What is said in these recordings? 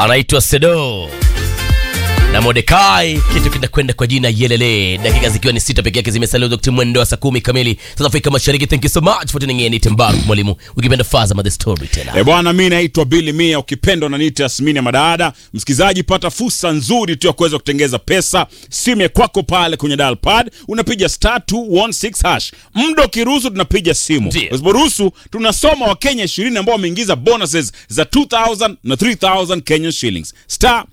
anaitwa Sedo na Modekai, kitu kinakwenda kwa jina Yelele, dakika zikiwa ni sita peke yake zimesalia Dr. mwendo wa saa kumi kamili South Afrika Mashariki. Thank you so much for tuning in. Timbaru mwalimu, ukipenda Faza the story tena. E bwana, mi naitwa Billy Mia, ukipendwa na niite Yasmini ya Madada. Msikilizaji, pata fursa nzuri tu ya kuweza kutengeza pesa. Simu ya kwako pale kwenye dial pad unapiga star 216 hash. Muda ukiruhusu tunapiga simu, Ndiyo. usiporuhusu tunasoma Wakenya 20 ambao wameingiza bonuses za 2000 na 3000 Kenyan shillings. Star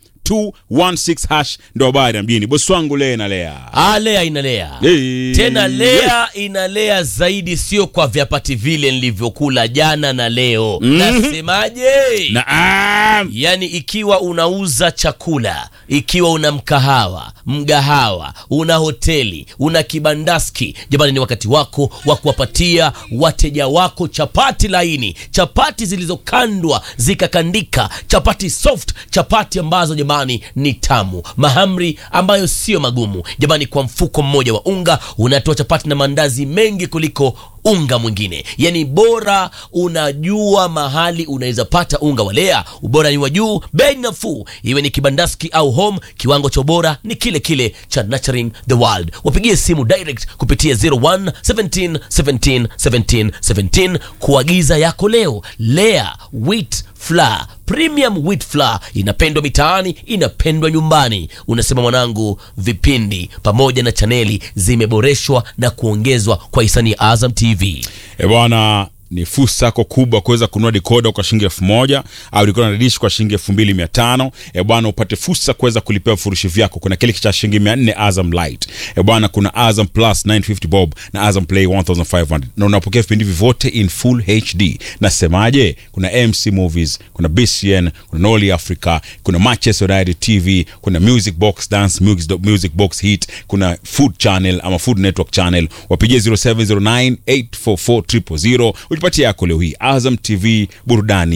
216 hash ndo habari ya mjini. Bosi wangu Lea na Lea Ah, Lea inalea Hey. tena, Lea inalea zaidi, sio kwa vyapati vile nilivyokula jana na leo. Nasemaje? Naam. Yaani, ikiwa unauza chakula, ikiwa una mkahawa, mgahawa, una hoteli, una kibandaski, jamani, ni wakati wako wa kuwapatia wateja wako chapati laini, chapati zilizokandwa zikakandika, chapati soft, chapati ambazo jamani ni tamu, mahamri ambayo sio magumu. Jamani, kwa mfuko mmoja wa unga unatoa chapati na mandazi mengi kuliko unga mwingine, yani bora. Unajua mahali unaweza pata unga wa Lea, ubora ni wa juu, bei nafuu, iwe ni kibandaski au home, kiwango cha ubora ni kile kile cha Nurturing the World. Wapigie simu direct kupitia 01 17 17 17 17 kuagiza yako leo. Lea wheat flour premium wheat flour inapendwa mitaani, inapendwa nyumbani. Unasema mwanangu, vipindi pamoja na chaneli zimeboreshwa na kuongezwa kwa hisani ya Azam TV. E bwana, ni fursa yako kubwa kuweza kununua dikoda kwa shilingi elfu moja au dikoda na dish kwa shilingi elfu mbili mia tano E bwana, upate fursa kuweza kulipia vifurushi vyako. Kuna kile cha shilingi mia nne Azam Light. E bwana, kuna Azam Plus 950 bob na Azam Play 1500 na unapokea vipindi hivi vyote in full HD. Nasemaje? Kuna MC Movies, kuna BCN, kuna Noli Africa, kuna Manchester United TV, kuna Music Box Dance, Music, Music Box Hit, kuna Food Channel ama Food Network Channel. Wapigie 0709 844 000 ujipatie yako leo hii. Azam TV, burudani